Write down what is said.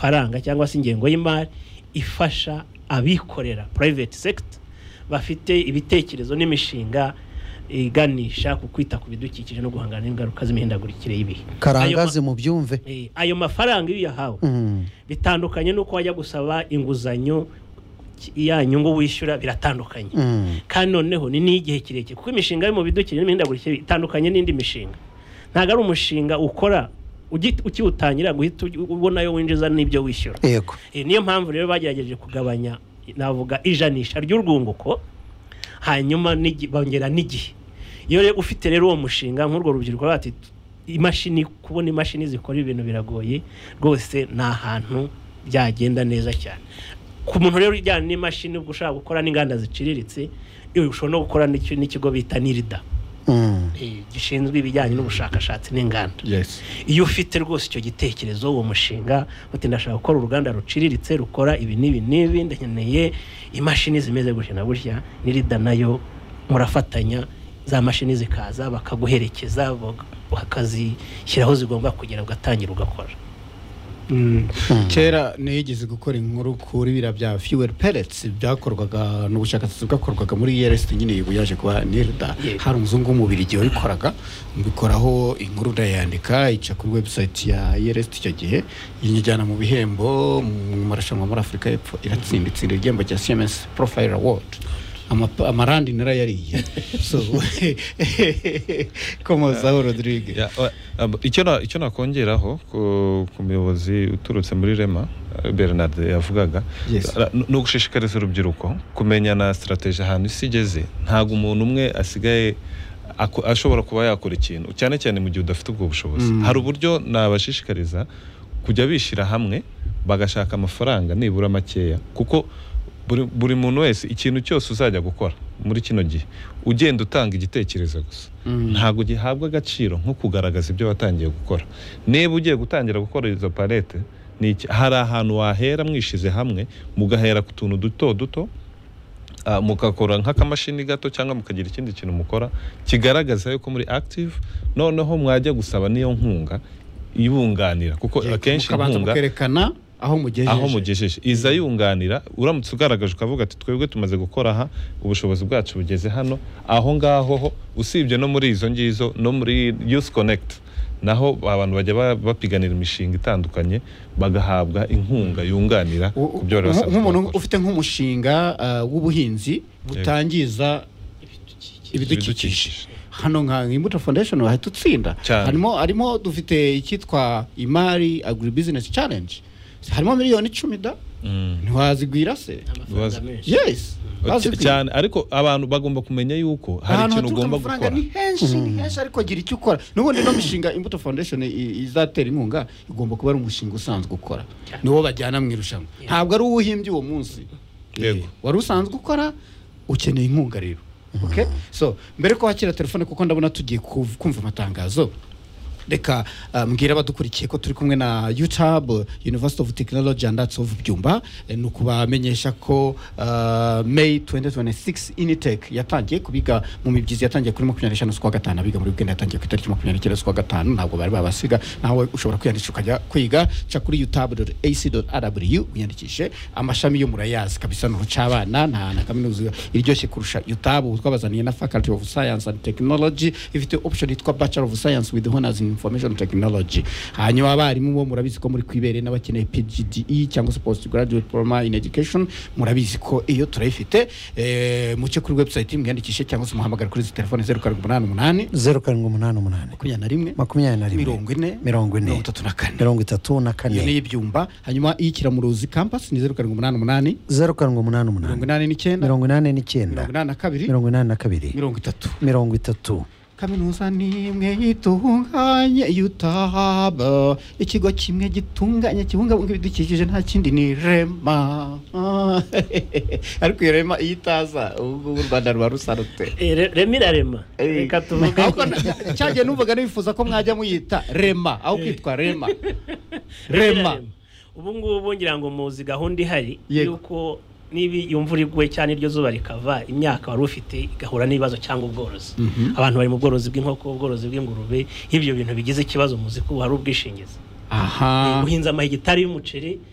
amafaranga cyangwa se ingengo y'imari ifasha abikorera private sector bafite ibitekerezo n'imishinga iganisha ku kwita ku bidukikije no guhangana n'ingaruka z'imihindagurikire y'ibihe karangazi mu byumve Eh, ayo mafaranga iyo uyahawe Mm. bitandukanye n'uko wajya gusaba inguzanyo ki- ya nyungu wishyura biratandukanye Mm. kandi noneho ni n'igihe kirekire kuko imishinga yo mu bidukikije n'imihindagurikire itandukanye n'indi mishinga ntabwo ari umushinga ukora ugi- ukiwutangira guhita ugi- ubonayo winjiza n'ibyo wishyura yego Eh, niyo mpamvu rero bagerageje kugabanya navuga ijanisha ry'urwunguko hanyuma n'igi- bongera n'igihe iyo rero ufite rero uwo mushinga nk'urwo rubyiruko bati imashini kubona imashini zikora ibintu biragoye rwose ni ahantu byagenda neza cyane ku muntu rero ujyana n'imashini ubwo ushaka gukora n'inganda ziciriritse yewe ushobora no gukora n'iki- n'ikigo bita nirida Mm. eh, gishinzwe ibijyanye n'ubushakashatsi n'inganda yes iyo ufite rwose icyo gitekerezo uwo mushinga uti ndashaka gukora uruganda ruciriritse rukora ibi n'ibi n'ibi nkeneye imashini zimeze gutya na gutya n'irida nayo murafatanya za mashini zikaza bakaguherekeza bak- bakazishyiraho zigomba kugera ugatangira ugakora Mm. kera nigeze gukora inkuru kuri biriya bya fuel pellets byakorwaga n'ubushakashatsi bwakorwaga muri ERS nyine ubu yaje kuba nirda Yeah. hari umuzungu w'umubirigi wabikoraga mbikoraho inkuru ndayandika ica kuri website ya ERS icyo gihe inyijyana mu bihembo mu marushanwa muri Afurika y'Epfo iratsinda itsindira igihembo cya CMS Profile Award Ama- amarandi narayariye so komozaho Rodrigue Ya, wa- ab- icyo na- icyo nakongeraho ku- ku muyobozi uturutse muri rema eh, bernard yavugaga Yes. ra- ni ugushishikariza urubyiruko kumenya na strategy ahantu isi igeze ntabwo umuntu umwe asigaye ako- ashobora kuba yakora ikintu cyane cyane mu gihe udafite ubwo bushobozi Mm. hari uburyo nabashishikariza kujya bishyira hamwe bagashaka amafaranga nibura makeya kuko buri, buri muntu wese ikintu cyose uzajya gukora muri kino gihe ugenda utanga igitekerezo gusa Mm. ntabwo gihabwa agaciro nko kugaragaza ibyo watangiye gukora niba ugiye gutangira gukora izo palete ni iki- hari ahantu wahera mwishyize hamwe mugahera ku tuntu duto duto ah, mugakora nk'akamashini gato cyangwa mukagira ikindi kintu mukora kigaragaza yuko muri active noneho mwajya gusaba n'iyo nkunga ibunganira kuko Yego, akenshi mukabanza inkunga mukerekana aho mugejeje aho mugejeje iza yunganira uramutse ugaragaje ukavuga ati twebwe tumaze gukora aha ubushobozi bwacu bugeze hano aho ngaho ho usibye no muri izo ngizo no muri youth connect naho abantu bajya ba- bapiganira imishinga itandukanye bagahabwa inkunga yunganira U- ku byo bari nk- basanzwe nk'umuntu bakora. ufite nk'umushinga ah, w'ubuhinzi butangiza ibidukikije Ibidukikije. hano nka imbuto foundation wahita utsinda Cyane. harimo harimo dufite icyitwa imari agribusiness challenge harimo miliyoni icumi da Mm. ntiwazigwira se amafaranga Ibibazo. menshi yes wazigwira. cyane ariko abantu bagomba kumenya yuko hari ahantu ikintu haturuka ugomba amafaranga gukora ni henshi ni henshi ariko gira icyo ukora n'ubundi no mishinga imbuto foundation i- izatera inkunga igomba kuba ari umushinga usanzwe ukora Cyane. niwo bajyana mu irushanwa ntabwo ari uwuhimbye uwo munsi Yego. Eh, wari usanzwe ukora ukeneye inkunga rero okay? so mbere ko wakira telefone kuko ndabona tugiye kuv- kumva amatangazo reka uh, mbwira abadukurikiye ko turi kumwe na youtube university of technology and arts of byumba Eh, ni ukubamenyesha ko uh, may 2026 initec yatangiye kubiga mu mibyizi yatangiye kuri makumyabiri n'eshanu z'ukwa gatanu abiga muri uganda yatangiye ku itariki makumyabiri n'icyenda z'ukwa gatanu ntabwo bari babasiga nawe ushobora kwiyandikisha ukajya kwiga ca kuri youtube ac rw wiyandikishe amashami yo murayazi kabisa ni urucabana nta na kaminuza iryoshye kurusha youtube ubu twabazaniye na faculty of science and technology ifite option yitwa bachelor of science with honors in information technology hanyuma abarimu bo murabizi ko muri kwibere n'abakeneye pgde cyangwa se postgraduate diploma in education murabizi ko iyo turayifite eh, muce kuri website mwiyandikishe cyangwa se muhamagara kuri izi telefone zeru karindwi umunani umunani zeru karindwi umunani umunani makumyabiri na rimwe makumyabiri na rimwe mirongo ine mirongo ine mirongo itatu na kane mirongo itatu na iyo ni kane iy'ibyumba hanyuma iy'ikiramuruzi campus ni zeru karindwi umunani umunani zeru karindwi umunani mirongo umunani inani n'icyenda mirongo inani n'icyenda mirongo inani na kabiri mirongo inani na kabiri mirongo itatu mirongo itatu kaminuza ni imwe itunganye yutaba ikigo kimwe gitunganye kibungabunga ibidukikije nta kindi ni rema ariko iyo rema iyo itaza ubu ngubu u rwanda ruba rusarutse Eh, Re- rema irarema Eh. reka tuvuge ahubwo na- cyagiye numvaga nifuza ko mwajya muyita rema aho kwitwa rema rema ubu ngubu ngira ngo muzi gahunda ihari Yego. yuko niba iyo imvura iguye cyane iryo zuba rikava imyaka wari ufite igahura n'ibibazo cyangwa ubworozi Mhm. abantu bari mu bworozi bw'inkoko ubworozi bw'ingurube ibyo bintu bigize ikibazo muzi ko hari ubwishingizi aha uhinze amahegitari y'umuceri